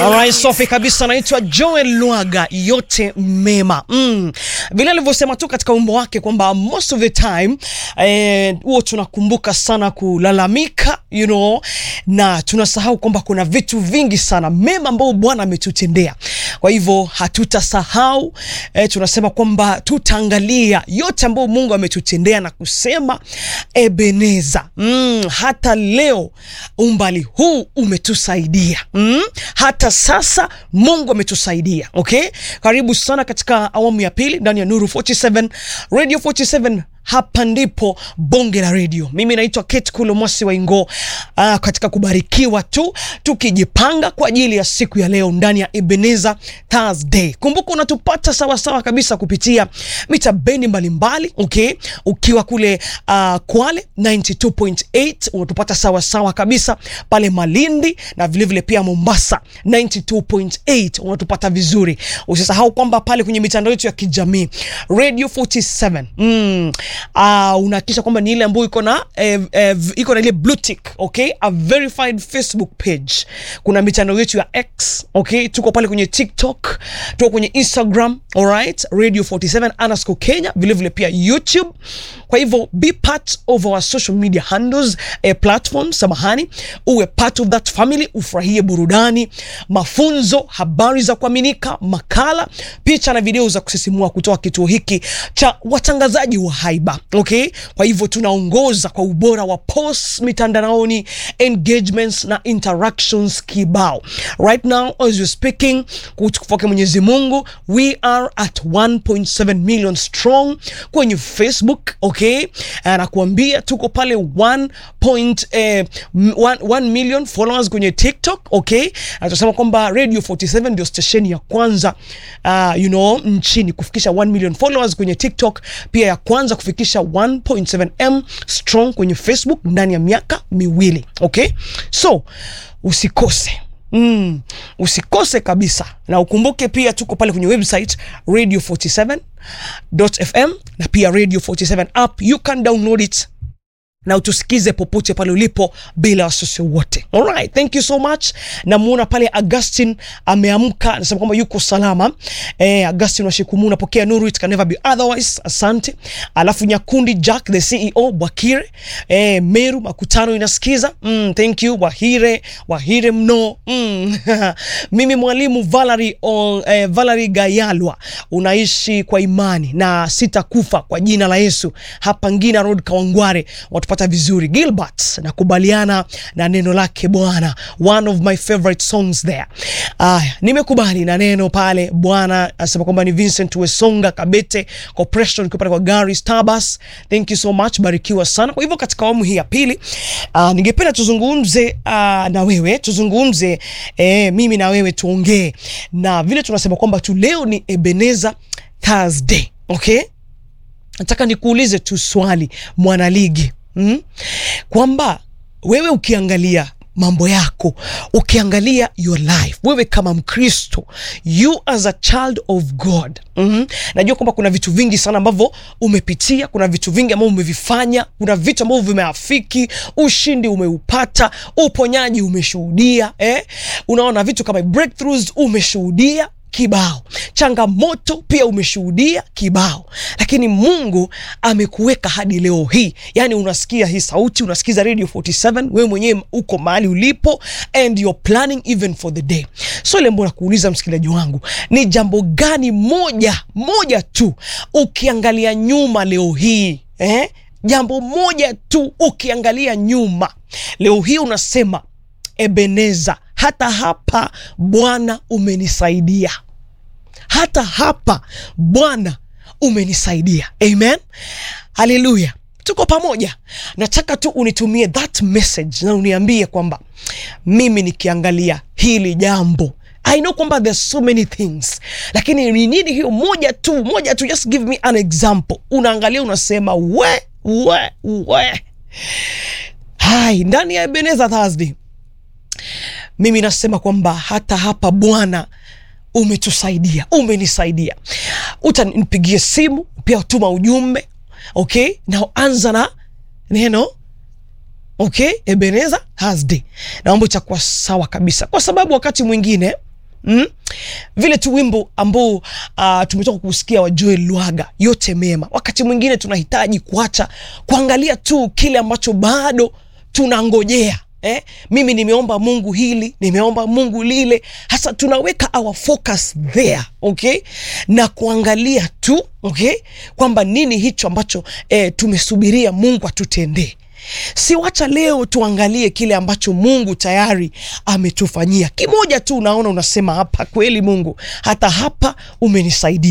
Alright, safi kabisa. Naitwa Joel Lwaga, yote mema mm. Vile alivyosema tu katika wimbo wake kwamba most of the time eh, huo tunakumbuka sana kulalamika you know, na tunasahau kwamba kuna vitu vingi sana mema ambao Bwana ametutendea. Kwa hivyo hatutasahau eh, tunasema kwamba tutaangalia yote ambayo Mungu ametutendea na kusema Ebeneza, mm, hata leo umbali huu umetusaidia mm, hata sasa Mungu ametusaidia. Okay, karibu sana katika awamu ya pili ndani ya Nuru 47 Radio 47 hapa ndipo bonge la redio. Mimi naitwa Kate Kulo Mwasi wa Ingo. Uh, katika kubarikiwa tu tukijipanga kwa ajili ya siku ya leo ndani ya Ebeneza Thursday. Kumbuka unatupata sawa sawa kabisa kupitia mita bendi mbalimbali. Okay, ukiwa kule uh, Kwale 92.8 unatupata sawa sawa kabisa pale Malindi na vilevile vile pia Mombasa 92.8 unatupata vizuri. Usisahau kwamba pale kwenye mitandao yetu ya kijamii Radio 47 mm, uh, unahakikisha kwamba ni ile ambayo iko na eh, eh, iko na ile blue tick, okay, a verified Facebook page. Kuna mitandao yetu ya X, okay, tuko pale kwenye TikTok, tuko kwenye Instagram, alright, Radio 47 underscore Kenya, vile vile pia YouTube. Kwa hivyo be part of our social media handles eh, platforms, samahani, uwe part of that family, ufurahie burudani, mafunzo, habari za kuaminika, makala, picha na video za kusisimua kutoka kituo hiki cha watangazaji wa haiba. Okay, kwa hivyo tunaongoza kwa ubora wa posts mitandaoni, engagements na interactions kibao. Right now as we're speaking, kutukufoke Mwenyezi Mungu, we are at 1.7 million strong kwenye Facebook. Okay, nakuambia tuko pale 1. Eh, 1 million followers kwenye TikTok. Okay, tunasema kwamba Radio 47 ndio station ya kwanza uh, you know, nchini kufikisha 1 million followers kwenye TikTok, pia ya kwanza kufikisha 1.7m strong kwenye Facebook ndani ya miaka miwili. Okay, so usikose Mm, usikose kabisa na ukumbuke pia tuko pale kwenye website radio47.fm na pia radio 47 app, you can download it na utusikize popote pale ulipo bila wasiwasi wote. Alright, thank you so much. Namuona pale Augustin ameamka, anasema kwamba yuko salama. Eh, Augustin washikumu, unapokea nuru, it can never be otherwise. Asante. Alafu Nyakundi Jack the CEO Bwakire, eh, Meru makutano inasikiza. Mm, thank you Wahire, Wahire mno. Mm. Mimi mwalimu Valerie on, eh, Valerie Gayalwa, unaishi kwa imani na sitakufa kwa jina la Yesu. Hapa Ngina Road Kawangware watu pata vizuri. Gilbert, nakubaliana na neno lake Bwana, one of my favorite songs there. Aya, nimekubali na neno pale. Bwana asema kwamba ni Vincent Wesonga Kabete Corporation kwa kwa gari Starbus. Thank you so much, barikiwa sana. Kwa hivyo katika awamu hii ya pili uh, ningependa tuzungumze uh, na wewe tuzungumze eh, mimi na wewe tuongee na vile tunasema kwamba tu leo ni Ebeneza Thursday. Okay, nataka nikuulize tu swali mwanaligi Mm? Kwamba wewe ukiangalia mambo yako, ukiangalia your life, wewe kama Mkristo, you as a child of God mm -hmm. Najua kwamba kuna vitu vingi sana ambavyo umepitia, kuna vitu vingi ambavyo umevifanya, kuna vitu ambavyo vimeafiki, ushindi umeupata, uponyaji umeshuhudia, eh? Unaona vitu kama breakthroughs umeshuhudia kibao changamoto pia umeshuhudia kibao, lakini Mungu amekuweka hadi leo hii. Yani unasikia hii sauti, unasikiza Radio 47, wewe mwenyewe uko mahali ulipo and you're planning even for the day. So ile mbona kuuliza msikilizaji wangu, ni jambo gani moja moja tu ukiangalia nyuma leo hii eh? Jambo moja tu ukiangalia nyuma leo hii unasema Ebeneza, hata hapa Bwana umenisaidia, hata hapa Bwana umenisaidia. Amen, haleluya, tuko pamoja. Nataka tu unitumie that message na uniambie kwamba mimi nikiangalia hili jambo I know kwamba there's so many things, lakini ni nini hiyo moja tu, moja tu, just give me an example. Unaangalia unasema we we we. Hai, ndani ya Ebeneza Thursday mimi nasema kwamba hata hapa Bwana umetusaidia, umenisaidia. Utanipigie simu pia, tuma ujumbe okay, na anza na neno okay, Ebeneza Thursday, na mambo itakuwa sawa kabisa, kwa sababu wakati mwingine mm? vile tu wimbo ambao uh, tumetoka kusikia wa Joel Lwaga, yote mema. Wakati mwingine tunahitaji kuacha kuangalia tu kile ambacho bado tunangojea Eh, mimi nimeomba Mungu hili, nimeomba Mungu lile, hasa tunaweka our focus there, okay, na kuangalia tu okay, kwamba nini hicho ambacho eh, tumesubiria Mungu atutendee. Si wacha leo tuangalie kile ambacho Mungu tayari ametufanyia. Kimoja tu unaona unasema hapa kweli Mungu, hata hapa umenisaidia.